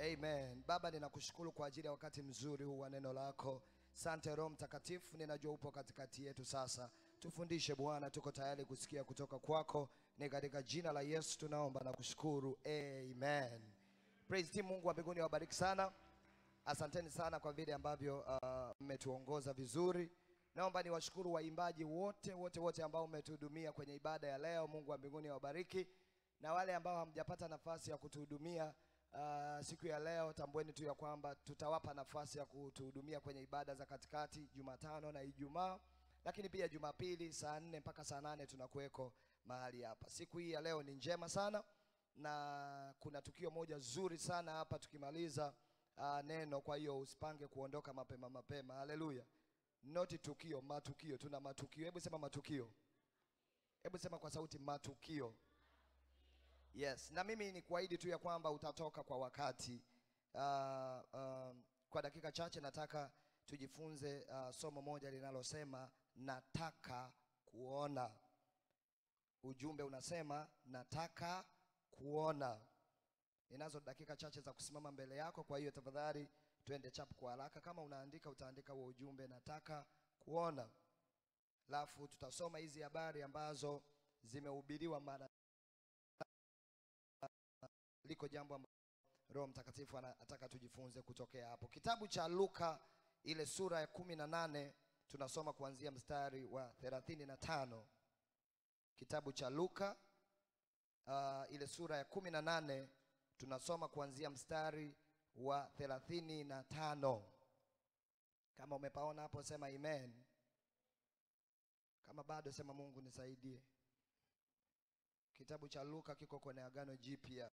Amen. Baba, ninakushukuru kwa ajili ya wakati mzuri huu wa neno lako. Sante Roho Mtakatifu, ninajua upo katikati yetu sasa. Tufundishe Bwana, tuko tayari kusikia kutoka kwako. Ni katika jina la Yesu tunaomba na kushukuru. Amen. Praise team, Mungu wa mbinguni awabariki sana. Asanteni sana kwa vile ambavyo uh, mmetuongoza vizuri. Naomba niwashukuru waimbaji wote wote wote ambao mmetuhudumia kwenye ibada ya leo. Mungu wa mbinguni awabariki. Na wale ambao hamjapata nafasi ya kutuhudumia uh, siku ya leo, tambueni tu ya kwamba tutawapa nafasi ya kutuhudumia kwenye ibada za katikati Jumatano na Ijumaa, lakini pia Jumapili saa nne mpaka saa nane tunakuweko mahali hapa. Siku hii ya leo ni njema sana na kuna tukio moja zuri sana hapa tukimaliza uh, neno. Kwa hiyo usipange kuondoka mapema mapema. Haleluya! Noti tukio, matukio. Tuna matukio. Hebu sema matukio. Hebu sema kwa sauti matukio. Yes, na mimi ni kuahidi tu ya kwamba utatoka kwa wakati. Uh, uh, kwa dakika chache nataka tujifunze uh, somo moja linalosema nataka kuona. Ujumbe unasema nataka kuona. Ninazo dakika chache za kusimama mbele yako, kwa hiyo tafadhali twende chap kwa haraka. Kama unaandika utaandika huo ujumbe nataka kuona, alafu tutasoma hizi habari ambazo zimehubiriwa mara liko jambo ambalo Roho Mtakatifu anataka tujifunze kutokea hapo. Kitabu cha Luka ile sura ya kumi na nane tunasoma kuanzia mstari wa thelathini na tano. Kitabu cha Luka uh, ile sura ya kumi na nane tunasoma kuanzia mstari wa thelathini na tano. Kama umepaona hapo sema amen. Kama bado sema Mungu nisaidie. Kitabu cha Luka kiko kwenye Agano Jipya.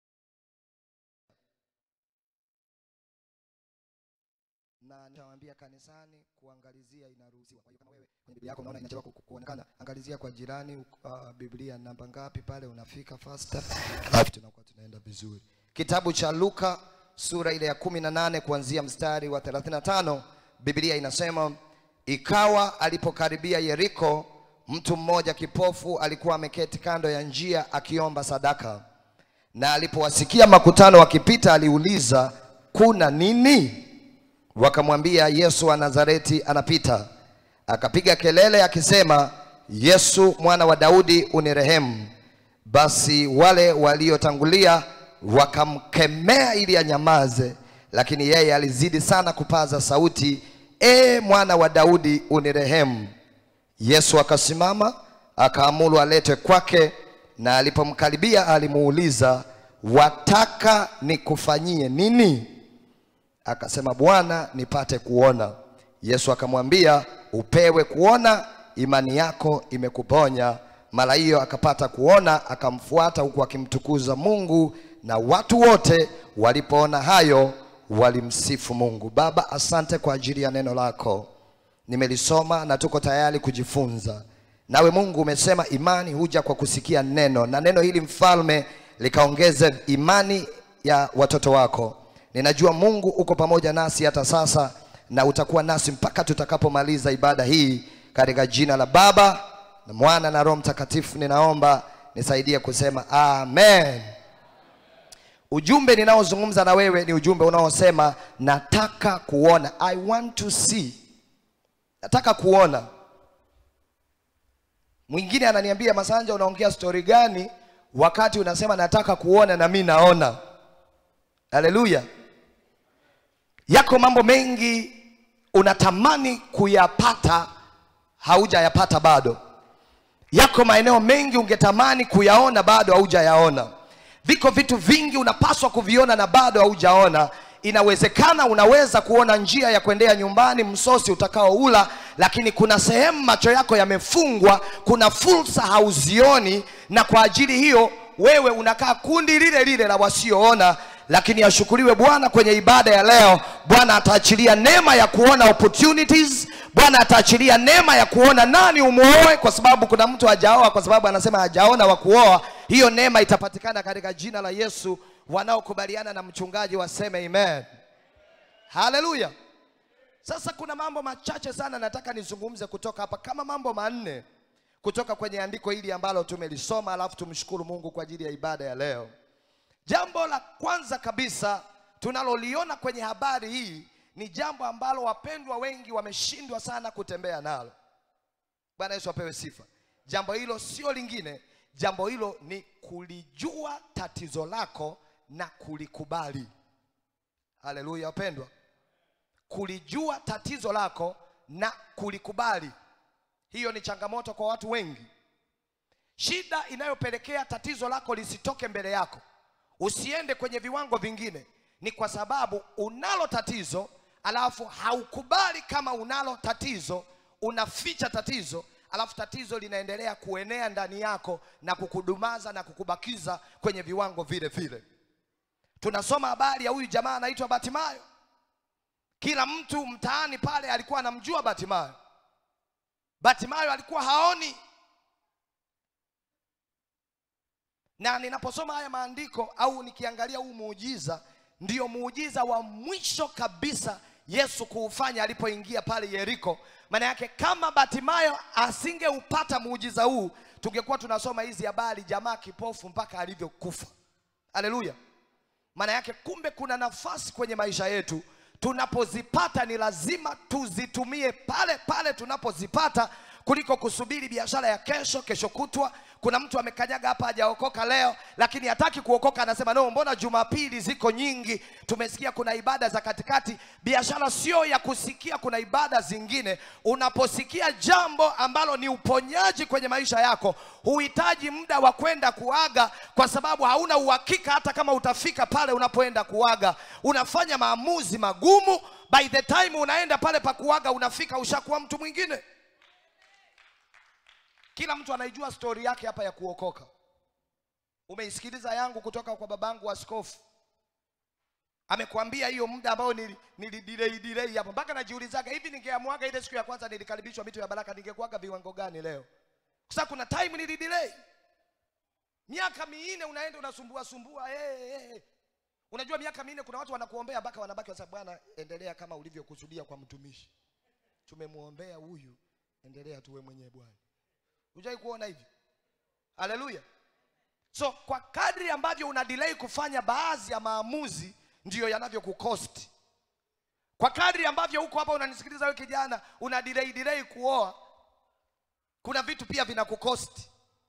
na nitawaambia kanisani kuangalizia inaruhusiwa. Kwa hiyo kama wewe kwenye Biblia yako unaona inachelewa ku- kuonekana, angalizia kwa jirani uh, Biblia namba ngapi pale, unafika faster, alafu tunakuwa tunaenda vizuri. Kitabu cha Luka sura ile ya kumi na nane kuanzia mstari wa 35 Biblia inasema ikawa alipokaribia Yeriko, mtu mmoja kipofu alikuwa ameketi kando ya njia akiomba sadaka, na alipowasikia makutano wakipita, aliuliza kuna nini? Wakamwambia, Yesu wa Nazareti anapita. Akapiga kelele akisema, Yesu mwana wa Daudi unirehemu. Basi wale waliotangulia wakamkemea ili anyamaze, lakini yeye alizidi sana kupaza sauti, e mwana wa Daudi unirehemu. Yesu akasimama akaamuru aletwe kwake, na alipomkaribia alimuuliza, wataka nikufanyie nini? Akasema, Bwana, nipate kuona. Yesu akamwambia, upewe kuona, imani yako imekuponya. Mara hiyo akapata kuona, akamfuata huku akimtukuza Mungu, na watu wote walipoona hayo walimsifu Mungu. Baba, asante kwa ajili ya neno lako, nimelisoma na tuko tayari kujifunza. Nawe Mungu umesema imani huja kwa kusikia neno, na neno hili mfalme likaongeze imani ya watoto wako. Ninajua Mungu uko pamoja nasi hata sasa na utakuwa nasi mpaka tutakapomaliza ibada hii, katika jina la Baba na Mwana na Roho Mtakatifu ninaomba, nisaidie kusema amen. Ujumbe ninaozungumza na wewe ni ujumbe unaosema nataka kuona, I want to see, nataka kuona. Mwingine ananiambia Masanja, unaongea stori gani wakati unasema nataka kuona na mi naona? Haleluya! Yako mambo mengi unatamani kuyapata, haujayapata bado. Yako maeneo mengi ungetamani kuyaona, bado haujayaona. Viko vitu vingi unapaswa kuviona na bado haujaona. Inawezekana unaweza kuona njia ya kuendea nyumbani, msosi utakaoula, lakini kuna sehemu macho yako yamefungwa, kuna fursa hauzioni, na kwa ajili hiyo wewe unakaa kundi lile lile la wasioona lakini ashukuriwe Bwana kwenye ibada ya leo. Bwana ataachilia neema ya kuona opportunities. Bwana ataachilia neema ya kuona nani umuoe, kwa sababu kuna mtu hajaoa, kwa sababu anasema hajaona wa kuoa. Hiyo neema itapatikana katika jina la Yesu. Wanaokubaliana na mchungaji waseme amen. Haleluya. Sasa kuna mambo machache sana nataka nizungumze kutoka hapa, kama mambo manne kutoka kwenye andiko hili ambalo tumelisoma, alafu tumshukuru Mungu kwa ajili ya ibada ya leo. Jambo la kwanza kabisa tunaloliona kwenye habari hii ni jambo ambalo wapendwa wengi wameshindwa sana kutembea nalo. Bwana Yesu apewe sifa. Jambo hilo sio lingine, jambo hilo ni kulijua tatizo lako na kulikubali. Haleluya wapendwa, kulijua tatizo lako na kulikubali. Hiyo ni changamoto kwa watu wengi. Shida inayopelekea tatizo lako lisitoke mbele yako, usiende kwenye viwango vingine, ni kwa sababu unalo tatizo, alafu haukubali kama unalo tatizo, unaficha tatizo, alafu tatizo linaendelea kuenea ndani yako na kukudumaza na kukubakiza kwenye viwango vile vile. Tunasoma habari ya huyu jamaa anaitwa Batimayo. Kila mtu mtaani pale alikuwa anamjua Batimayo. Batimayo alikuwa haoni, na ninaposoma haya maandiko au nikiangalia huu muujiza, ndiyo muujiza wa mwisho kabisa Yesu kuufanya alipoingia pale Yeriko. Maana yake kama Batimayo asingeupata muujiza huu, tungekuwa tunasoma hizi habari, jamaa kipofu mpaka alivyokufa. Haleluya! Maana yake kumbe kuna nafasi kwenye maisha yetu tunapozipata ni lazima tuzitumie pale pale tunapozipata kuliko kusubiri biashara ya kesho kesho kutwa. Kuna mtu amekanyaga hapa hajaokoka leo, lakini hataki kuokoka, anasema no, mbona Jumapili ziko nyingi, tumesikia kuna ibada za katikati. Biashara sio ya kusikia, kuna ibada zingine. Unaposikia jambo ambalo ni uponyaji kwenye maisha yako, huhitaji muda wa kwenda kuaga, kwa sababu hauna uhakika hata kama utafika pale unapoenda kuaga. Unafanya maamuzi magumu, by the time unaenda pale pa kuaga, unafika ushakuwa mtu mwingine. Kila mtu anaijua stori yake hapa ya kuokoka. Umeisikiliza yangu kutoka kwa babangu askofu, amekwambia hiyo muda ambao nili, nili delay delay hapo, mpaka najiulizaga hivi, ningeamwaga ile siku ya kwanza nilikaribishwa mito ya baraka, ningekuwaga viwango gani leo? Kwa sababu kuna time nili delay miaka minne, unaenda unasumbua sumbua hey, hey. Unajua miaka minne kuna watu wanakuombea mpaka wanabaki kwa sababu Bwana, endelea kama ulivyokusudia kwa mtumishi, tumemwombea huyu, endelea tuwe mwenyewe Bwana. Hujai kuona hivi? Haleluya! So kwa kadri ambavyo una delay kufanya baadhi ya maamuzi, ndiyo yanavyokukosti. Kwa kadri ambavyo huko hapa unanisikiliza wewe kijana, una delay delay kuoa, kuna vitu pia vinakukosti.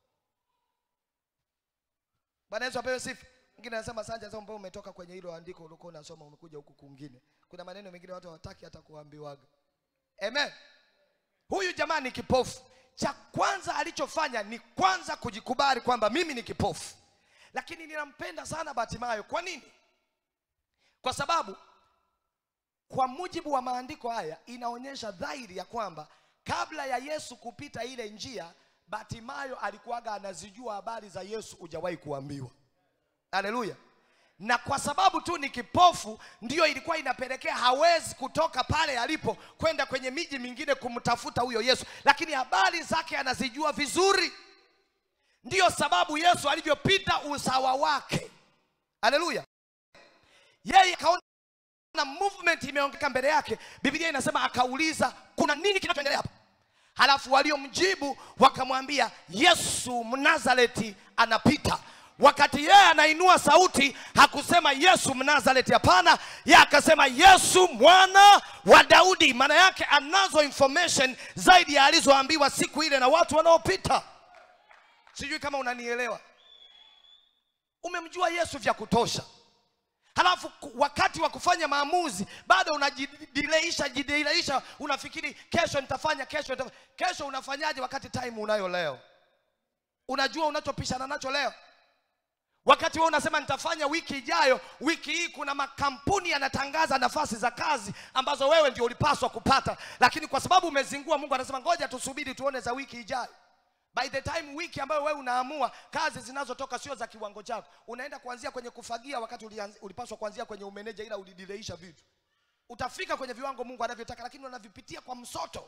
Bwana Yesu apewe sifa. Mwingine anasema sanja, sasa mbona umetoka kwenye hilo andiko ulikuwa unasoma umekuja huku kwingine. Kuna maneno mengine watu hawataki hata kuambiwaga. Amen. Huyu jamaa ni kipofu cha kwanza alichofanya ni kwanza kujikubali kwamba mimi ni kipofu. Lakini ninampenda sana Batimayo. Kwa nini? Kwa sababu kwa mujibu wa maandiko haya inaonyesha dhahiri ya kwamba kabla ya Yesu kupita ile njia, Batimayo alikuwaga anazijua habari za Yesu, hujawahi kuambiwa. Haleluya! na kwa sababu tu ni kipofu, ndiyo ilikuwa inapelekea hawezi kutoka pale alipo kwenda kwenye miji mingine kumtafuta huyo Yesu, lakini habari zake anazijua vizuri. Ndiyo sababu Yesu alivyopita usawa wake, haleluya, yeye akaona movement imeongeka mbele yake. Biblia inasema akauliza, kuna nini kinachoendelea hapa? Halafu waliomjibu wakamwambia, Yesu Mnazareti anapita wakati yeye anainua sauti hakusema Yesu Mnazareti, hapana. Yeye akasema Yesu mwana wa Daudi. Maana yake anazo information zaidi ya alizoambiwa siku ile na watu wanaopita. Sijui kama unanielewa. Umemjua Yesu vya kutosha, halafu wakati wa kufanya maamuzi bado unajidileisha jidileisha, unafikiri kesho nitafanya, kesho nitafanya. Kesho unafanyaje wakati time unayo leo? Unajua unachopishana nacho leo wakati wewe unasema nitafanya wiki ijayo. Wiki hii kuna makampuni yanatangaza nafasi za kazi ambazo wewe ndio ulipaswa kupata, lakini kwa sababu umezingua, Mungu anasema ngoja tusubiri tuone za wiki ijayo. By the time wiki ambayo wewe unaamua, kazi zinazotoka sio za kiwango chako. Unaenda kuanzia kwenye kufagia wakati ulianzi, ulipaswa kuanzia kwenye umeneja, ila ulidileisha vitu. Utafika kwenye viwango Mungu anavyotaka, lakini unavipitia kwa msoto.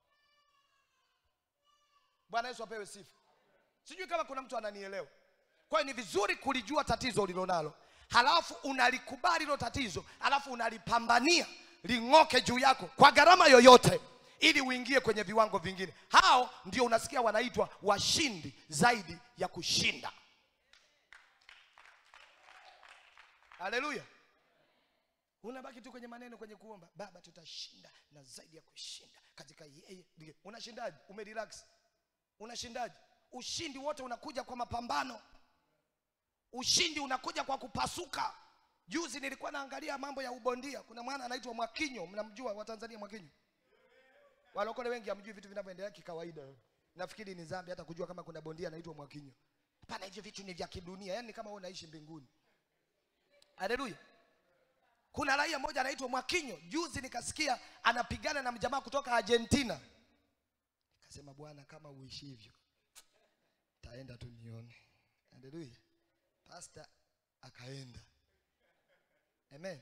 Bwana Yesu apewe sifa. Sijui kama kuna mtu ananielewa. Kwa hiyo ni vizuri kulijua tatizo ulilonalo, halafu unalikubali hilo tatizo, halafu unalipambania ling'oke juu yako kwa gharama yoyote, ili uingie kwenye viwango vingine. Hao ndio unasikia wanaitwa washindi zaidi ya kushinda. Haleluya! unabaki tu kwenye maneno kwenye kuomba baba tutashinda na zaidi ya kushinda katika yeye ndiye." unashindaje umerelax unashindaje ushindi wote unakuja kwa mapambano ushindi unakuja kwa kupasuka juzi nilikuwa naangalia mambo ya ubondia kuna mwana anaitwa mwakinyo mnamjua watanzania mwakinyo walokole wengi hamjui vitu vinavyoendelea kikawaida nafikiri ni dhambi hata kujua kama kuna bondia anaitwa mwakinyo pana hivyo vitu ni vya kidunia yani kama wewe unaishi mbinguni haleluya kuna raia mmoja anaitwa mwakinyo juzi nikasikia anapigana na mjamaa kutoka argentina nikasema bwana kama uishi hivyo taenda tu nione haleluya pasta akaenda amen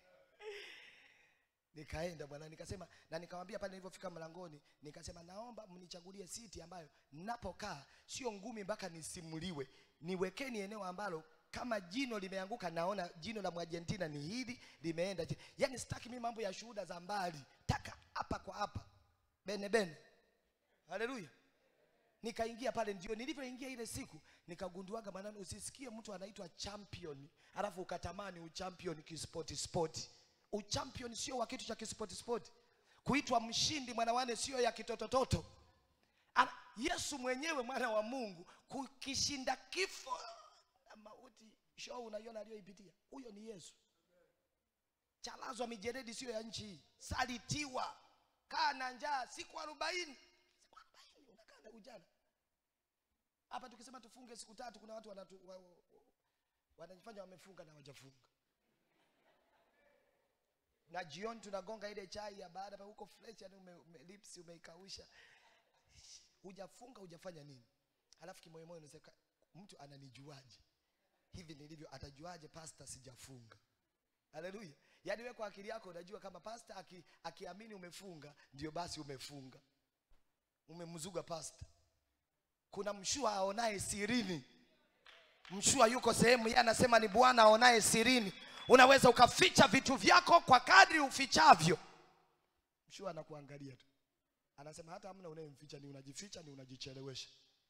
nikaenda bwana nikasema na nikamwambia pale nilipofika mlangoni nikasema naomba mnichagulie siti ambayo napokaa sio ngumi mpaka nisimuliwe niwekeni eneo ambalo kama jino limeanguka naona jino la mwargentina ni hili limeenda chini. yaani sitaki mimi mambo ya shuhuda za mbali taka hapa kwa hapa bene bene haleluya nikaingia pale ndio nilivyoingia ile siku nikagunduaga maneno usisikie mtu anaitwa champion alafu ukatamani uchampion kispoti spoti uchampion sio wa kitu cha kispoti spoti kuitwa mshindi mwanawane sio ya kitotototo Ana- yesu mwenyewe mwana wa mungu kukishinda kifo na mauti show unaiona aliyoipitia huyo ni yesu chalazwa mijeredi siyo ya nchi hii salitiwa kaa na njaa siku arobaini siku arobaini unakaa na ujana hapa tukisema tufunge siku tatu kuna watu wanatu, wa, wa, wanajifanya wamefunga na hawajafunga na jioni tunagonga ile chai ya baada pa huko fresh yani ume, ume, lips umeikausha hujafunga hujafanya nini alafu kimoyomoyo unasema mtu ananijuaje hivi nilivyo atajuaje pasta sijafunga haleluya yaani wewe kwa akili yako unajua kama pasta aki, akiamini umefunga ndio basi umefunga umemzuga pasta kuna mshua aonaye sirini mshua yuko sehemu yeye anasema ni bwana aonaye sirini unaweza ukaficha vitu vyako kwa kadri ufichavyo mshua anakuangalia tu anasema hata hamna unayemficha ni unajificha ni unajichelewesha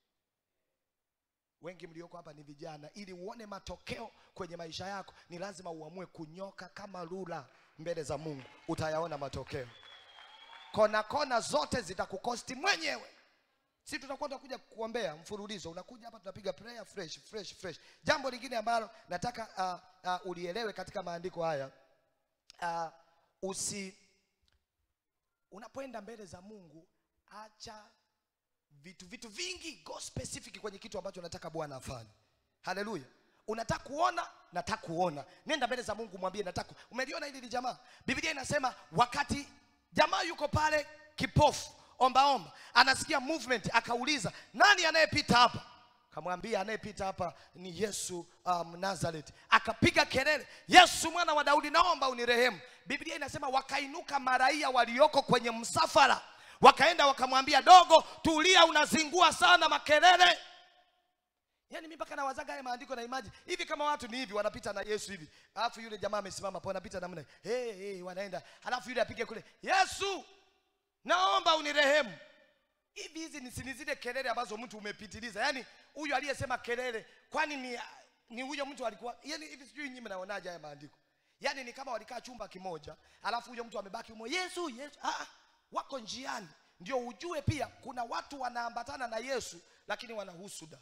wengi mlioko hapa ni vijana ili uone matokeo kwenye maisha yako ni lazima uamue kunyoka kama lula mbele za mungu utayaona matokeo kona kona zote zitakukosti mwenyewe si tutakuwa tunakuja kuombea mfululizo unakuja hapa tunapiga prayer fresh fresh fresh jambo lingine ambalo nataka uh, uh, ulielewe katika maandiko haya uh, usi unapoenda mbele za mungu acha vitu vitu vingi go specific kwenye kitu ambacho unataka bwana afanye haleluya unataka kuona nataka kuona nenda mbele za mungu mwambie nataka umeliona hili li jamaa biblia inasema wakati jamaa yuko pale kipofu ombaomba anasikia movement akauliza nani anayepita hapa kamwambia anayepita hapa ni yesu um, nazareth akapiga kelele yesu mwana wa daudi naomba unirehemu biblia inasema wakainuka maraia walioko kwenye msafara wakaenda wakamwambia dogo tulia unazingua sana makelele yaani mi mpaka nawazaga haya maandiko na imaji hivi kama watu ni hivi wanapita na yesu hivi alafu yule jamaa amesimama po anapita namna hey, hey, wanaenda alafu yule apige kule yesu naomba unirehemu hivi hizi ni si ni zile kelele ambazo mtu umepitiliza yaani huyu aliyesema kelele kwani ni ni huyo mtu alikuwa yani hivi sijui nyinyi mnaonaje haya maandiko yaani ni kama walikaa chumba kimoja alafu huyo mtu amebaki umo yesu yesu ah, ah, wako njiani ndio ujue pia kuna watu wanaambatana na yesu lakini wana husuda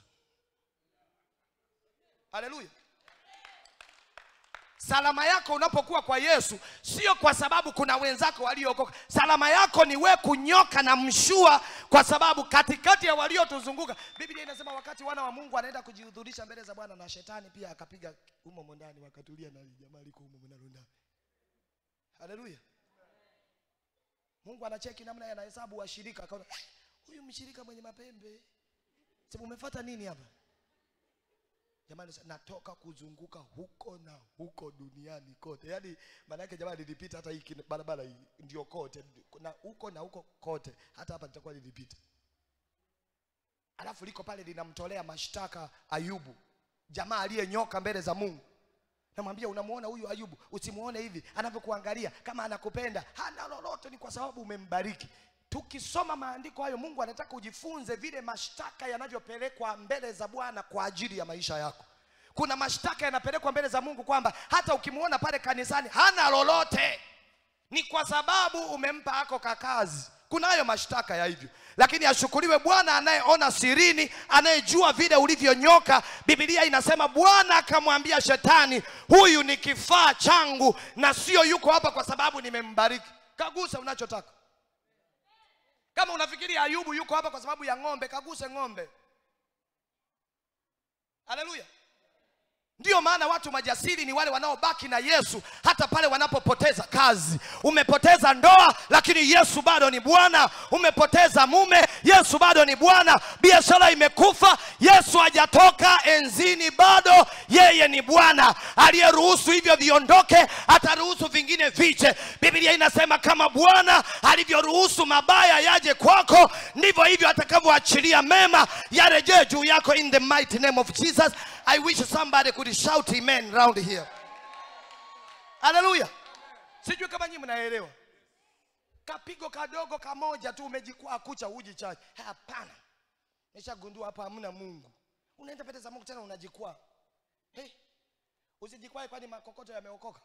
haleluya salama yako unapokuwa kwa yesu sio kwa sababu kuna wenzako waliookoka salama yako ni we kunyoka na mshua kwa sababu katikati ya waliotuzunguka biblia inasema wakati wana wa mungu anaenda kujihudhurisha mbele za bwana na shetani pia akapiga humo ndani wakatulia na jamaa liko humo nalo ndani haleluya mungu anacheki namna yeye anahesabu washirika akaona "Eh, huyu mshirika mwenye mapembe sema umefata nini hapa jamani sa- natoka kuzunguka huko na huko duniani kote yaani maanake jamani nilipita hata hii kina- barabara hii ndio kote na huko na huko kote hata hapa nitakuwa nilipita alafu liko pale linamtolea mashtaka ayubu jamaa aliyenyoka mbele za mungu namwambia unamuona huyu ayubu usimuone hivi anavyokuangalia kama anakupenda hana lolote ni kwa sababu umembariki tukisoma maandiko hayo mungu anataka ujifunze vile mashtaka yanavyopelekwa mbele za bwana kwa ajili ya maisha yako kuna mashtaka yanapelekwa mbele za mungu kwamba hata ukimwona pale kanisani hana lolote ni kwa sababu umempa ako kakazi kunayo mashtaka ya hivyo lakini ashukuriwe bwana anayeona sirini anayejua vile ulivyonyoka bibilia inasema bwana akamwambia shetani huyu ni kifaa changu na sio yuko hapa kwa sababu nimembariki kagusa unachotaka kama unafikiri ayubu yuko hapa kwa sababu ya ng'ombe kaguse ng'ombe haleluya ndiyo maana watu majasiri ni wale wanaobaki na yesu hata pale wanapopoteza kazi umepoteza ndoa lakini yesu bado ni bwana umepoteza mume yesu bado ni bwana biashara imekufa yesu hajatoka enzini bado yeye ni bwana aliyeruhusu hivyo viondoke ataruhusu vingine viche biblia inasema kama bwana alivyoruhusu mabaya yaje kwako ndivyo hivyo atakavyoachilia mema yarejee juu yako in the mighty name of jesus i wish somebody could shout amen round here haleluya sijui kama nyinyi mnaelewa kapigo kadogo kamoja tu umejikwaa kucha uji chache hapana nishagundua hapa hamna mungu unaenda pete za mungu tena unajikwaa hey, usijikwae kwani makokoto yameokoka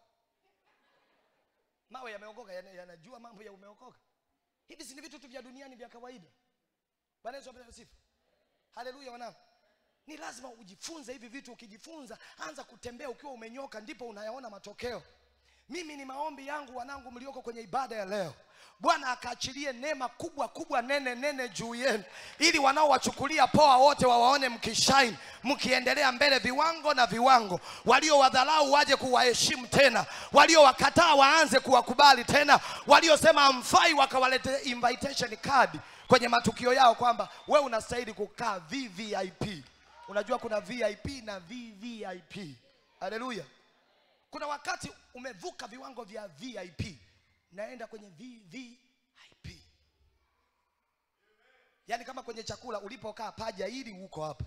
mawe yameokoka yana- yanajua mambo ya umeokoka hivi si ni vitu tu vya duniani vya kawaida bwana yesu apewe sifa haleluya wanangu ni lazima ujifunze hivi vitu ukijifunza anza kutembea ukiwa umenyoka ndipo unayaona matokeo mimi ni maombi yangu wanangu mlioko kwenye ibada ya leo bwana akaachilie neema kubwa kubwa nene nene juu yenu ili wanaowachukulia poa wote wawaone mkishaini mkiendelea mbele viwango na viwango waliowadharau waje kuwaheshimu tena waliowakataa waanze kuwakubali tena waliosema amfai wakawalete invitation card kwenye matukio yao kwamba we unastahili kukaa vvip unajua kuna vip na vvip haleluya kuna wakati umevuka viwango vya vip naenda kwenye vvip yaani kama kwenye chakula ulipokaa paja hili uko hapa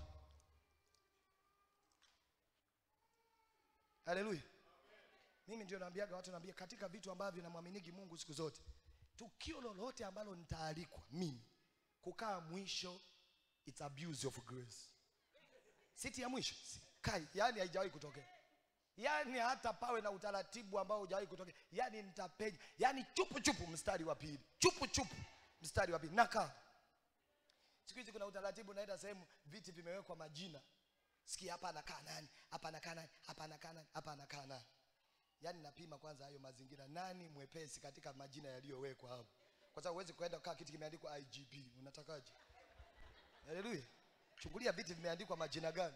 haleluya mimi ndio naambiaga watu naambia katika vitu ambavyo namwaminigi mungu siku zote tukio lolote ambalo nitaalikwa mimi kukaa mwisho it's abuse of grace siti ya mwisho kai yani haijawahi kutokea yani hata pawe na utaratibu ambao hujawahi kutokea yani nitapenya yani chupu chupu mstari wa pili chupu chupu mstari wa pili nakaa siku hizi kuna utaratibu naenda sehemu viti vimewekwa majina sikia hapa anakaa nani hapa anakaa nani hapa anakaa nani hapa anakaa nani yaani napima kwanza hayo mazingira nani mwepesi katika majina yaliyowekwa hapo kwa sababu huwezi kuenda kukaa kiti kimeandikwa igp unatakaje haleluya chungulia viti vimeandikwa majina gani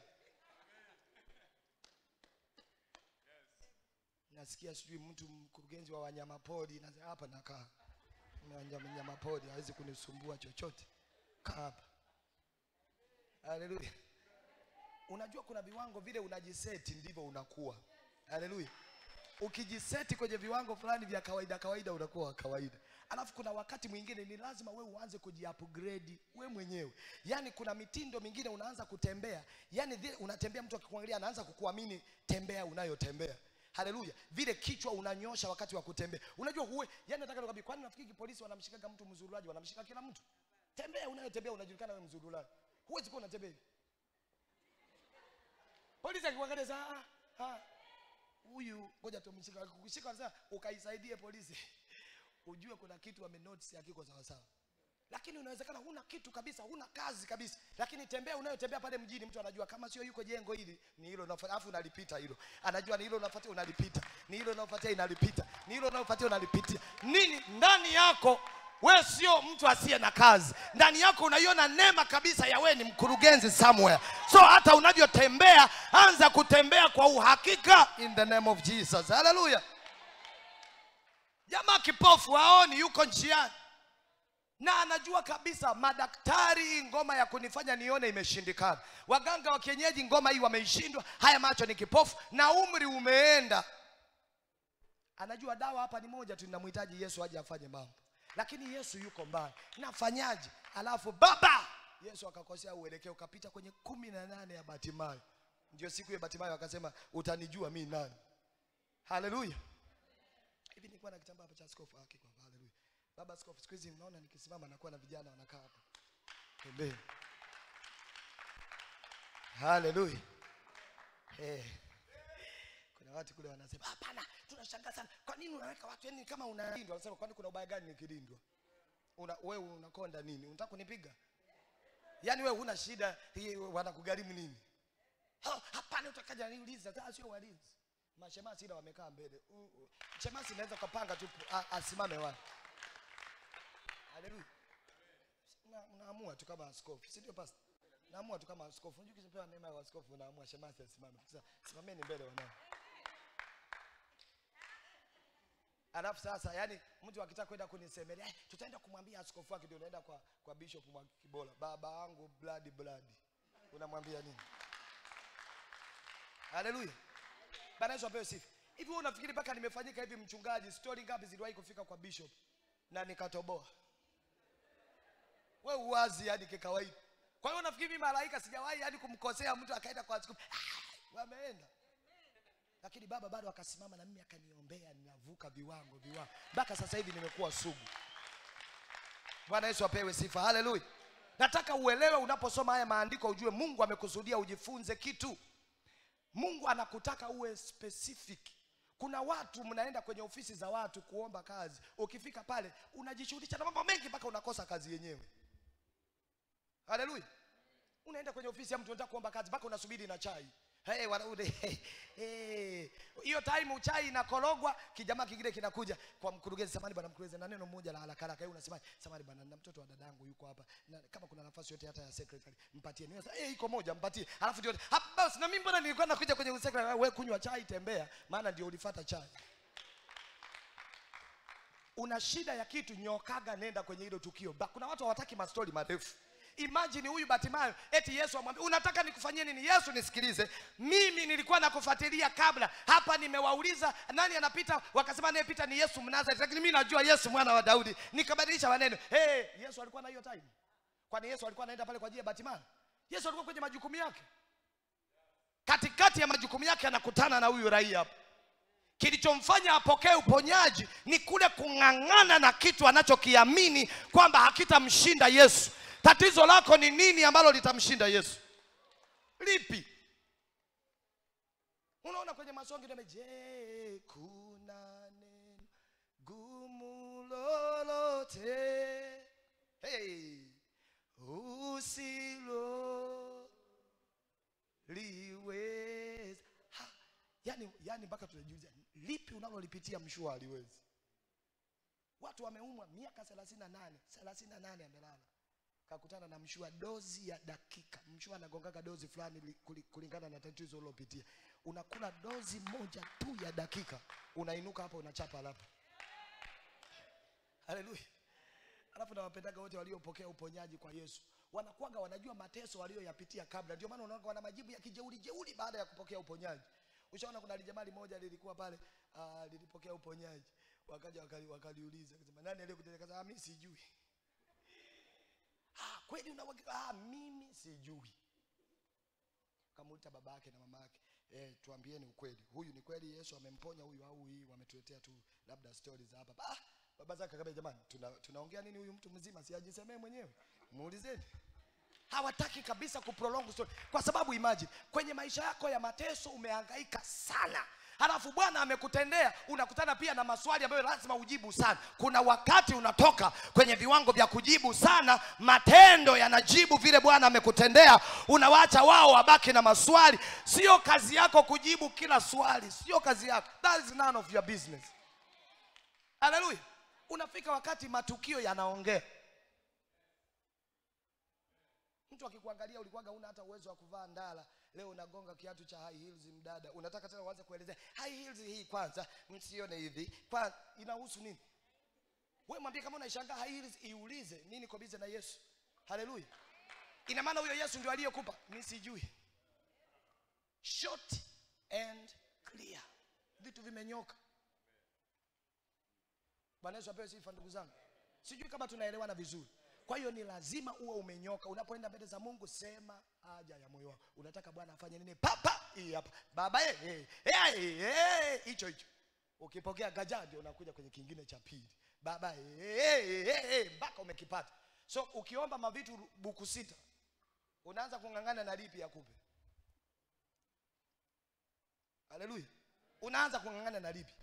nasikia sijui mtu mkurugenzi wa wanyamapori na hapa nakaa wanyamapori hawezi kunisumbua chochote kaa hapa haleluya unajua kuna viwango vile unajiseti ndivyo unakuwa haleluya ukijiseti kwenye viwango fulani vya kawaida kawaida unakuwa wa kawaida alafu kuna wakati mwingine ni lazima we uanze kujiupgrade we mwenyewe yaani kuna mitindo mingine unaanza kutembea yaani vile unatembea mtu akikuangalia anaanza kukuamini tembea unayotembea haleluya vile kichwa unanyosha wakati wa kutembea unajua huwe yani nataka nikwambie kwani nafikiri polisi wanamshikaga mtu mzururaji wanamshika kila mtu tembea unayotembea unajulikana wewe mzururaji huwezi kuwa unatembea hivi polisi akikuangalia saa ah, ah, huyu ngoja tumshika kukushika sasa ukaisaidie polisi ujue kuna kitu amenotice hakiko sawa sawa lakini unawezekana huna kitu kabisa huna kazi kabisa lakini tembea unayotembea pale mjini mtu anajua kama sio yuko jengo hili ni hilo unafuata alafu unalipita hilo anajua ni hilo unafuatia unalipita ni hilo unafuatia inalipita ni hilo unafuatia unalipitia nini ndani yako we sio mtu asiye na kazi ndani yako unaiona neema kabisa ya we ni mkurugenzi somewhere so hata unavyotembea anza kutembea kwa uhakika in the name of jesus haleluya jamaa kipofu haoni yuko njiani na anajua kabisa madaktari hii ngoma ya kunifanya nione imeshindikana waganga wa kienyeji ngoma hii wameishindwa haya macho ni kipofu na umri umeenda anajua dawa hapa ni moja tu ninamhitaji yesu aje afanye mambo lakini yesu yuko mbali nafanyaje alafu baba yesu akakosea uelekeo ukapita kwenye kumi na nane ya batimayo ndio siku ya batimayo akasema utanijua mi nani haleluya hivi nilikuwa na kitambaa hapa cha askofu hakika haleluya baba askofu siku hizi mnaona nikisimama nakuwa na vijana wanakaa hapa pembeni haleluya Eh. Kuna watu kule wanasema hapana, tunashangaa sana. Kwa nini unaweka watu yani kama unalindwa? Wanasema kwani kuna ubaya gani nikilindwa? Una wewe unakonda nini? Unataka kunipiga? Yaani wewe huna shida, hii wanakugharimu nini? Ha, Hapana, utakaja niuliza, sasa sio walinzi. Mashemasi ila wamekaa mbele. Uh, uh. Shemasi naweza kupanga tu a- asimame wapi? Haleluya. Na- Unaamua tu kama askofu, si ndio pastor? Naamua tu kama askofu. Unajua ukipewa neema ya askofu unaamua shemasi asimame. Sasa simameni mbele wanao. Alafu sasa yani mtu akitaka kwenda kunisemelea, "Eh, tutaenda kumwambia askofu wake ndio unaenda kwa kwa bishop Mwakibola. Baba yangu blood blood. Unamwambia nini? Haleluya. Bwana Yesu apewe sifa. Hivi wewe unafikiri mpaka nimefanyika hivi mchungaji, story ngapi ziliwahi kufika kwa bishop na nikatoboa? Wewe uwazi hadi kikawaida. Kwa hiyo unafikiri mimi malaika sijawahi hadi kumkosea mtu akaenda kwa askofu. Ah, wameenda. Lakini baba bado akasimama na mimi akaniombea, ninavuka viwango viwango. Mpaka sasa hivi nimekuwa sugu. Bwana Yesu apewe sifa. Haleluya. Nataka uelewe unaposoma haya maandiko ujue Mungu amekusudia ujifunze kitu. Mungu anakutaka uwe specific. Kuna watu mnaenda kwenye ofisi za watu kuomba kazi, ukifika pale unajishughulisha na mambo mengi mpaka unakosa kazi yenyewe. Haleluya! Unaenda kwenye ofisi ya mtu unataka kuomba kazi mpaka unasubiri na chai. Hey, wanaume hey. Hiyo time chai inakorogwa, kijamaa kingine kinakuja kwa mkurugenzi, samani bwana mkurugenzi, na neno moja la haraka haraka. Yeye unasema samani bwana, na mtoto wa dadangu yuko hapa, na kama kuna nafasi yote hata ya secretary mpatie. Niwe eh, iko moja mpatie. Alafu ndio hapa basi, na mimi mbona nilikuwa nakuja kwenye secretary, wewe kunywa chai, tembea, maana ndio ulifuata chai. Una shida ya kitu, nyokaga, nenda kwenye hilo tukio. Ba, kuna watu hawataki mastori marefu. Imagine huyu Batimayo eti Yesu amwambia unataka nikufanyie nini? Yesu nisikilize, mimi nilikuwa nakufuatilia kabla hapa, nimewauliza nani anapita, wakasema anayepita ni Yesu Mnazareti, lakini mimi najua Yesu mwana wa Daudi, nikabadilisha maneno. Hey, Yesu alikuwa na hiyo time? Kwani Yesu alikuwa anaenda pale kwa ajili ya Batimayo? Yesu alikuwa kwenye majukumu yake, katikati ya majukumu yake anakutana na huyu raia hapa kilichomfanya apokee uponyaji ni kule kung'ang'ana na kitu anachokiamini kwamba hakitamshinda Yesu. Tatizo lako ni nini ambalo litamshinda Yesu? Lipi? Unaona kwenye masongi ndio je, kuna neno gumu lolote hey, usilo liweza ha, yani, yani mpaka tunajiuliza lipi unalolipitia mshua aliwezi. Watu wameumwa miaka thelathini na nane thelathini na nane amelala kakutana na mshua dozi ya dakika. Mshua anagongaga dozi fulani li- kuli- kulingana na tatizo ulilopitia. Unakula dozi moja tu ya dakika, unainuka hapa unachapa alafu. Haleluya! Alafu nawapendaga wote waliopokea uponyaji kwa Yesu, wanakuwaga wanajua mateso walioyapitia kabla. Ndio maana unaona wana majibu ya kijeuri jeuri baada ya kupokea uponyaji. Ushaona kuna lijamali moja lilikuwa pale, uh, lilipokea uponyaji, wakaja wakali, wakaliuliza akasema, nani aliyekutetea? Akasema, "Ah, mimi sijui. Ah, kweli una ah, mimi sijui. Kamuita baba yake na mama yake, eh, tuambieni ukweli, huyu ni kweli Yesu amemponya huyu au hii wametuletea tu labda stories za hapa. Ah, baba zake akamwambia, jamani, tuna, tunaongea nini? Huyu mtu mzima si ajisemee mwenyewe, muulizeni. Hawataki kabisa kuprolong story, kwa sababu imagine kwenye maisha yako ya mateso umehangaika sana halafu bwana amekutendea unakutana pia na maswali ambayo lazima ujibu sana kuna wakati unatoka kwenye viwango vya kujibu sana matendo yanajibu vile bwana amekutendea unawacha wao wabaki na maswali sio kazi yako kujibu kila swali sio kazi yako that is none of your business haleluya unafika wakati matukio yanaongea mtu akikuangalia ulikuwaga una hata uwezo wa kuvaa ndala leo unagonga kiatu cha high heels mdada unataka tena uanze kuelezea high heels hii kwanza msione hivi kwa inahusu nini wewe mwambie kama unaishangaa high heels iulize nini kwa bize na Yesu haleluya ina maana huyo Yesu ndio aliyekupa mimi sijui short and clear vitu vimenyoka Bwana Yesu apewe sifa ndugu zangu sijui kama tunaelewana vizuri kwa hiyo ni lazima uwe umenyoka unapoenda mbele za mungu sema haja ya moyo wako unataka bwana afanye nini papa hii hapa baba eh, eh, eh, eh, hicho hicho ukipokea gaja ndio unakuja kwenye kingine cha pili baba eh, eh, eh, eh, mpaka umekipata so ukiomba mavitu buku sita unaanza kung'ang'ana na lipi akupe haleluya unaanza kung'ang'ana na lipi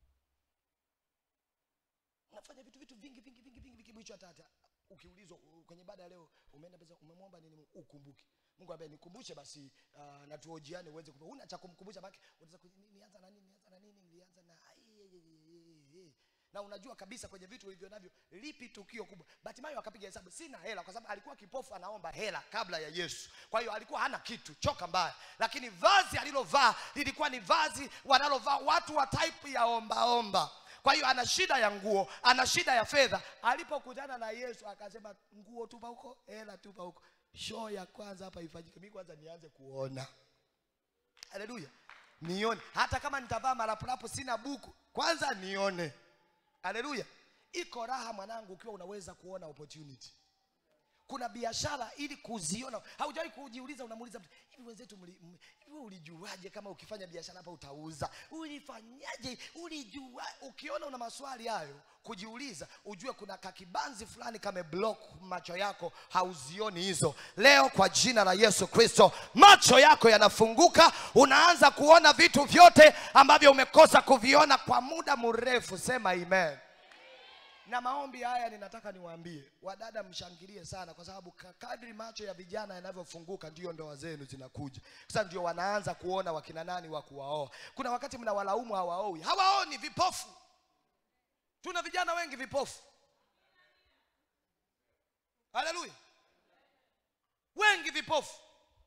unafanya vitu vitu vingi vingi vingi vingi vingi mwisho hata hata ukiulizwa u- kwenye ibada ya leo umeenda pesa umemwomba nini Mungu? ukumbuke mungu ambaye nikumbushe basi uh, na tuojiane uweze kumbuka una cha kumkumbusha baki unaweza ku- ni- nianza na nini nianza na nini nilianza na ai, ai, ai, ai, ai. na unajua kabisa kwenye vitu ulivyo navyo lipi tukio kubwa batimayo akapiga hesabu sina hela kwa sababu alikuwa kipofu anaomba hela kabla ya yesu kwa hiyo alikuwa hana kitu choka mbaya lakini vazi alilovaa lilikuwa ni vazi wanalovaa watu wa type ya ombaomba kwa hiyo ana shida ya nguo ana shida ya fedha alipokutana na yesu akasema nguo tupa huko hela tupa huko show ya kwanza hapa ifanyike mi kwanza nianze kuona haleluya nione hata kama nitavaa marapurapu sina buku kwanza nione haleluya iko raha mwanangu ukiwa unaweza kuona opportunity kuna biashara ili kuziona haujawahi kujiuliza unamuuliza mtu hivi wenzetu mli- m- hivi wewe ulijuaje kama ukifanya biashara hapa utauza ulifanyaje ulijua ukiona una maswali hayo kujiuliza ujue kuna kakibanzi fulani kame block macho yako hauzioni hizo leo kwa jina la yesu kristo macho yako yanafunguka unaanza kuona vitu vyote ambavyo umekosa kuviona kwa muda mrefu sema amen na maombi haya ninataka niwaambie wadada mshangilie sana kwa sababu ka- kadri macho ya vijana yanavyofunguka ndiyo ndoa zenu zinakuja sasa ndio wanaanza kuona wakina nani wa kuwaoa kuna wakati mnawalaumu hawaoi hawaoni vipofu tuna vijana wengi vipofu haleluya wengi vipofu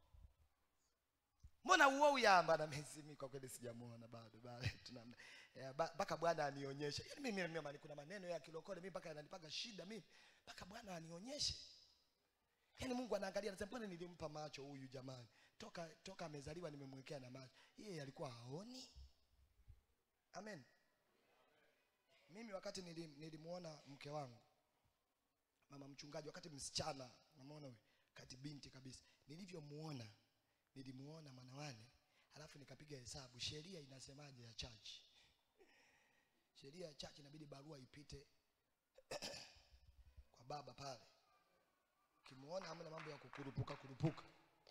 mbona uoi amba na mimi kwa kweli sijamuona bado bado tunamna Eh, ba- mpaka bwana anionyeshe yaani mimi mimi mimi kuna maneno ya kilokole mimi mpaka yananipaga shida mimi mpaka bwana anionyeshe yaani mungu anaangalia anasema mbona nilimpa macho huyu jamani toka toka amezaliwa nimemwekea na macho yeye alikuwa haoni amen mimi wakati nilim, nilimuona mke wangu mama mchungaji wakati msichana namuona huyu kati binti kabisa nilivyomuona nilimuona mwanawane halafu nikapiga hesabu sheria inasemaje ya church sheria ya church inabidi barua ipite kwa baba pale ukimuona hamna mambo ya kukurupuka kurupuka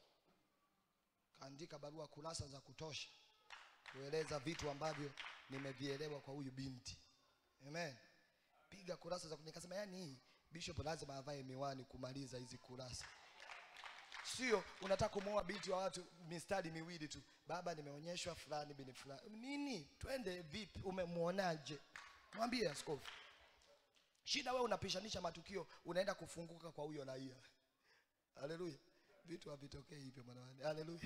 kaandika barua kurasa za kutosha kueleza vitu ambavyo nimevielewa kwa huyu binti amen piga kurasa za nikasema yani hii bishop lazima avae miwani kumaliza hizi kurasa sio unataka kumwoa binti wa watu mistari miwili tu baba nimeonyeshwa fulani bini fulani nini twende vipi umemwonaje mwambie askofu shida wewe unapishanisha matukio unaenda kufunguka kwa huyo raia haleluya vitu havitokei hivyo mwanawani haleluya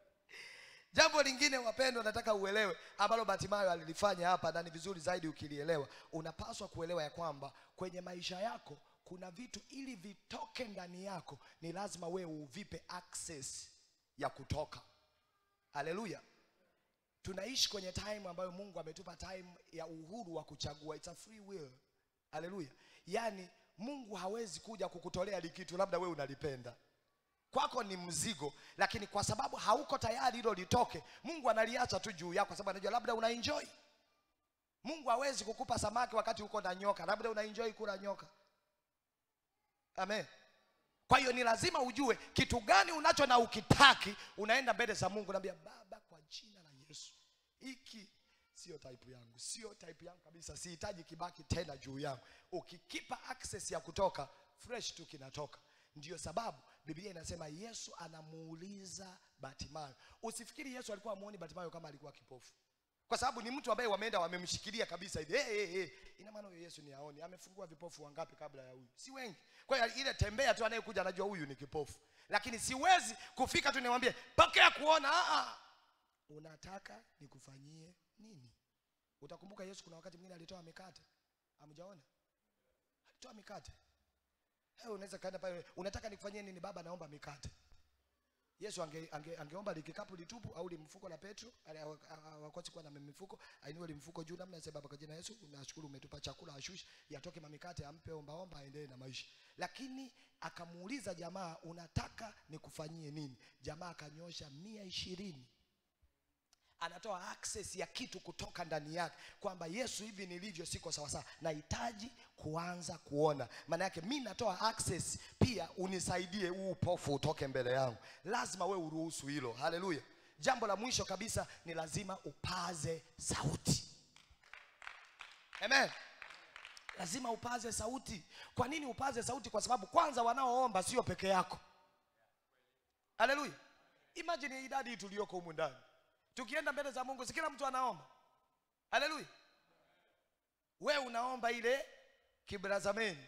jambo lingine wapendwa nataka uelewe ambalo batimayo alilifanya hapa na ni vizuri zaidi ukilielewa unapaswa kuelewa ya kwamba kwenye maisha yako kuna vitu ili vitoke ndani yako ni lazima wewe uvipe access ya kutoka haleluya tunaishi kwenye time ambayo mungu ametupa time ya uhuru wa kuchagua It's a free will haleluya yaani mungu hawezi kuja kukutolea likitu labda wewe unalipenda kwako ni mzigo lakini kwa sababu hauko tayari hilo litoke mungu analiacha tu juu yako kwa sababu anajua labda una enjoy mungu hawezi kukupa samaki wakati uko na nyoka labda una enjoy kula nyoka amen kwa hiyo ni lazima ujue kitu gani unacho na ukitaki unaenda mbele za mungu naambia baba kwa jina la yesu hiki sio type yangu sio type yangu kabisa sihitaji kibaki tena juu yangu ukikipa access ya kutoka fresh tu kinatoka ndiyo sababu biblia inasema yesu anamuuliza batimayo usifikiri yesu alikuwa amuoni batimayo kama alikuwa kipofu kwa sababu ni mtu ambaye wameenda wamemshikilia kabisa hivi hey, hey, hey. ina maana huyo yesu ni aoni amefungua vipofu wangapi kabla ya huyu si wengi kwa hiyo ile tembea tu anayekuja anajua huyu ni kipofu lakini siwezi kufika tu niwambie pokea kuona ah, ah. unataka nikufanyie nini utakumbuka yesu kuna wakati mwingine alitoa mikate amjaona alitoa mikate hey, unaweza kaenda pale unataka nikufanyie nini baba naomba mikate yesu ange, ange, angeomba likikapu litupu au limfuko la petro wakosi kuwa na mifuko ainue limfuko juu namna sema baba kwa jina la yesu nashukuru umetupa chakula ashushi yatoke mamikate ampe ombaomba aendelee na maisha lakini akamuuliza jamaa unataka nikufanyie nini jamaa akanyosha mia ishirini anatoa access ya kitu kutoka ndani yake kwamba yesu hivi nilivyo siko sawasawa nahitaji kuanza kuona maana yake mi natoa access pia unisaidie huu upofu utoke mbele yangu lazima we uruhusu hilo haleluya jambo la mwisho kabisa ni lazima upaze sauti amen lazima upaze sauti kwa nini upaze sauti kwa sababu kwanza wanaoomba sio peke yako haleluya imagine idadi tuliyoko humu ndani tukienda mbele za mungu si kila mtu anaomba haleluya we unaomba ile kibrazameni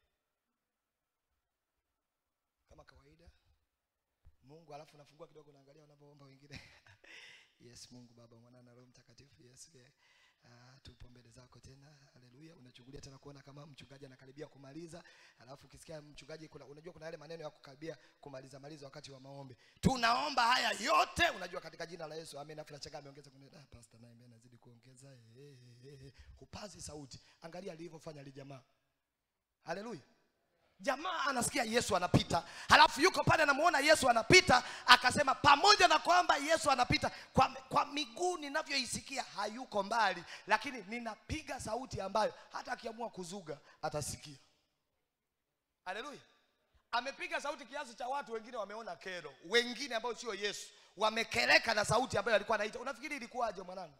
kama kawaida mungu alafu unafungua kidogo unaangalia wanavyoomba wengine yes mungu baba mwana na roho mtakatifu yes yeah. Uh, tupo mbele zako tena haleluya unachungulia tena kuona kama mchungaji anakaribia kumaliza alafu ukisikia mchungaji kuna, unajua kuna yale maneno ya kukaribia kumaliza maliza wakati wa maombi tunaomba haya yote unajua katika jina la yesu amen afu nachanga ameongeza kuna ah, pastor naye mimi anazidi kuongeza eh, eh, eh, eh. hupazi sauti angalia alivyofanya ali jamaa haleluya jamaa anasikia yesu anapita halafu yuko pale anamuona yesu anapita akasema pamoja na kwamba yesu anapita kwa, kwa miguu ninavyoisikia hayuko mbali lakini ninapiga sauti ambayo hata akiamua kuzuga atasikia haleluya amepiga sauti kiasi cha watu wengine wameona kero wengine ambao sio yesu wamekereka na sauti ambayo alikuwa anaita unafikiri ilikuwaje mwanangu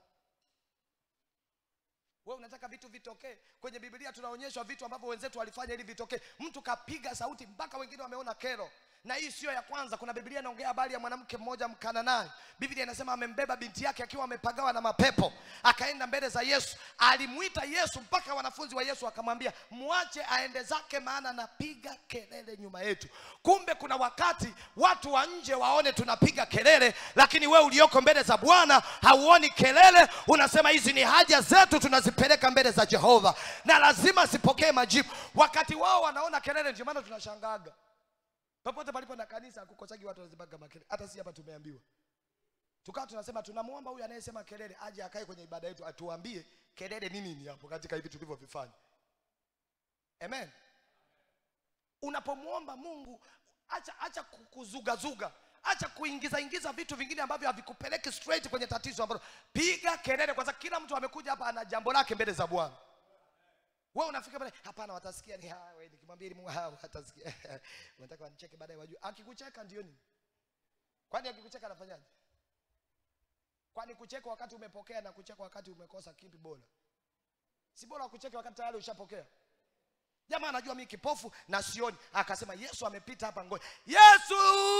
wewe unataka vitu vitokee kwenye biblia tunaonyeshwa vitu ambavyo wenzetu walifanya ili vitokee mtu kapiga sauti mpaka wengine wameona kero na hii sio ya kwanza kuna biblia inaongea habari ya mwanamke mmoja mkananani biblia inasema amembeba binti yake akiwa amepagawa na mapepo akaenda mbele za yesu alimwita yesu mpaka wanafunzi wa yesu akamwambia mwache aende zake maana anapiga kelele nyuma yetu kumbe kuna wakati watu wa nje waone tunapiga kelele lakini wewe ulioko mbele za bwana hauoni kelele unasema hizi ni haja zetu tunazipeleka mbele za jehova na lazima zipokee majibu wakati wao wanaona kelele ndio maana tunashangaga popote palipo na kanisa hakukosagi watu wanazibaga makelele hata si hapa tumeambiwa tukawa tunasema tunamwomba huyu anayesema kelele aje akae kwenye ibada yetu atuambie kelele ni nini hapo katika hivi tulivyovifanya amen unapomwomba mungu acha acha ku- kuzugazuga acha kuingiza ingiza vitu vingine ambavyo havikupeleki straight kwenye tatizo ambalo piga kelele kwa sababu kila mtu amekuja hapa ana jambo lake mbele za bwana wewe unafika pale hapana watasikia ni hawa wewe nikimwambia ili Mungu hawa watasikia unataka wanicheke baadaye wajue akikucheka ndio nini kwani akikucheka anafanyaje kwani kucheka wakati umepokea na kucheka wakati umekosa kipi bora si bora kucheka wakati tayari ushapokea jamaa anajua mimi kipofu na sioni akasema yesu amepita hapa ngoja yesu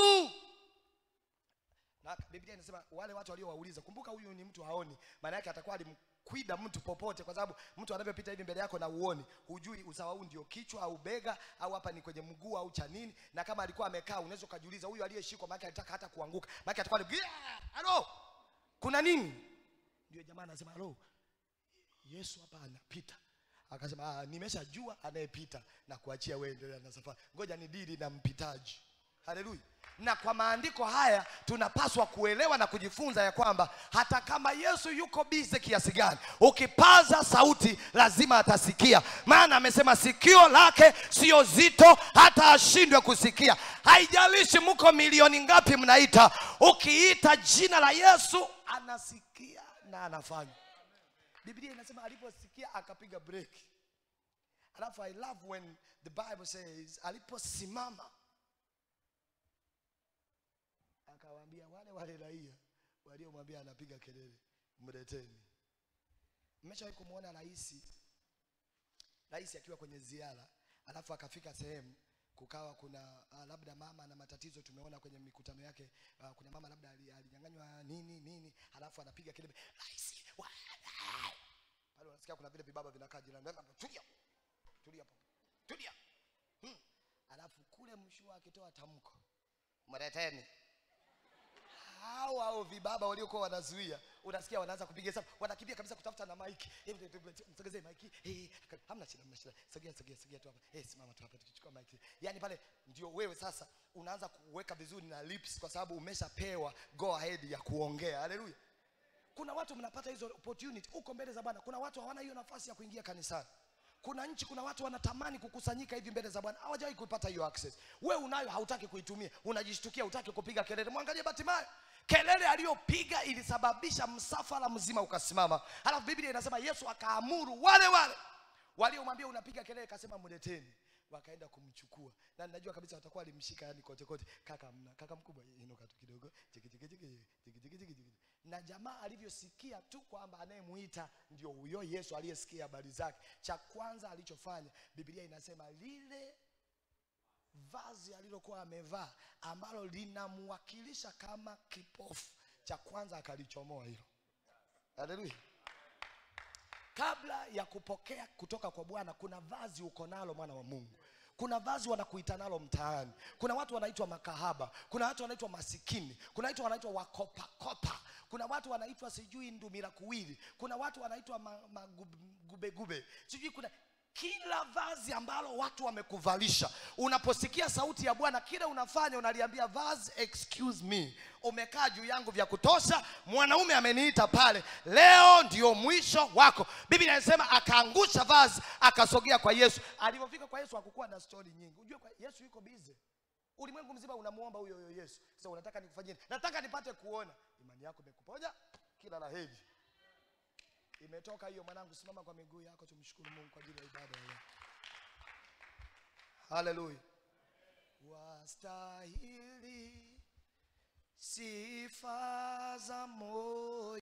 na biblia inasema wale watu waliowauliza kumbuka huyu ni mtu haoni maana yake atakuwa alimkwida mtu popote kwa sababu mtu anavyopita hivi mbele yako na uoni hujui usawa huu ndio kichwa au bega au hapa ni kwenye mguu au cha nini na kama alikuwa amekaa unaweza ukajiuliza huyu aliyeshikwa maana alitaka hata kuanguka maana atakuwa ni halo kuna nini ndio jamaa anasema halo yesu hapa anapita akasema "Ah, nimeshajua anayepita na kuachia wewe endelea na safari ngoja ni dili na mpitaji haleluya na kwa maandiko haya tunapaswa kuelewa na kujifunza ya kwamba hata kama yesu yuko bize kiasi gani ukipaza sauti lazima atasikia maana amesema sikio lake sio zito hata ashindwe kusikia haijalishi mko milioni ngapi mnaita ukiita jina la yesu anasikia na anafanya biblia inasema aliposikia akapiga break alafu i love when the bible says aliposimama akawaambia wale wale raia waliomwambia anapiga kelele mleteni mmeshawahi kumwona rais rais akiwa kwenye ziara alafu akafika sehemu kukawa kuna uh, labda mama na matatizo tumeona kwenye mikutano yake uh, kuna mama labda ali- alinyang'anywa nini nini alafu anapiga kelele rais wa- pale unasikia kuna vile vibaba vinakaa jirani tulia tulia hapo tulia hmm. alafu kule mshua akitoa tamko mleteni hao hao vibaba waliokuwa wanazuia unasikia wanaanza kupiga hesabu wanakimbia kabisa kutafuta na maiki Eh, mte- mte- msogezee maiki Eh, hamna shida hamna shida sogea sogea sogea tu hapa eh simama tu hapa tukichukua maiki yani pale ndio wewe sasa unaanza kuweka vizuri na lips kwa sababu umeshapewa go ahead ya kuongea haleluya kuna watu mnapata hizo opportunity huko mbele za bwana kuna watu hawana hiyo nafasi ya kuingia kanisani kuna nchi kuna watu wanatamani kukusanyika hivi mbele za bwana hawajawahi kupata hiyo access we unayo hautaki kuitumia unajishtukia hutaki kupiga kelele mwangalie batimayo kelele aliyopiga ilisababisha msafara mzima ukasimama halafu biblia inasema yesu akaamuru wale wale waliomwambia unapiga kelele kasema mleteni wakaenda kumchukua na najua kabisa watakuwa walimshika yani kote kote kaka mna kaka mkubwa inuka tu kidogo chiki chiki chiki chiki chiki chiki chiki na jamaa alivyosikia tu kwamba anayemuita ndio huyo Yesu aliyesikia habari zake cha kwanza alichofanya Biblia inasema lile vazi alilokuwa amevaa ambalo linamwakilisha kama kipofu cha kwanza akalichomoa hilo haleluya kabla ya kupokea kutoka kwa bwana kuna vazi uko nalo mwana wa mungu kuna vazi wanakuita nalo mtaani kuna watu wanaitwa makahaba kuna watu wanaitwa masikini kuna watu wanaitwa wakopakopa kuna watu wanaitwa sijui ndumila kuwili kuna watu wanaitwa magubegube ma, sijui kuna kila vazi ambalo watu wamekuvalisha unaposikia sauti ya bwana kile unafanya unaliambia vazi excuse me umekaa juu yangu vya kutosha mwanaume ameniita pale leo ndio mwisho wako biblia inasema akaangusha vazi akasogea kwa yesu alivyofika kwa yesu hakukuwa na stori nyingi ujue kwa yesu yuko bize ulimwengu mzima unamuomba huyo huyo yesu sasa unataka nikufanyie nataka nipate kuona imani yako imekuponya kila la heri imetoka hiyo mwanangu simama kwa miguu yako tumshukuru mungu kwa ajili ya ibada ya leo haleluya wastahili sifa za moyo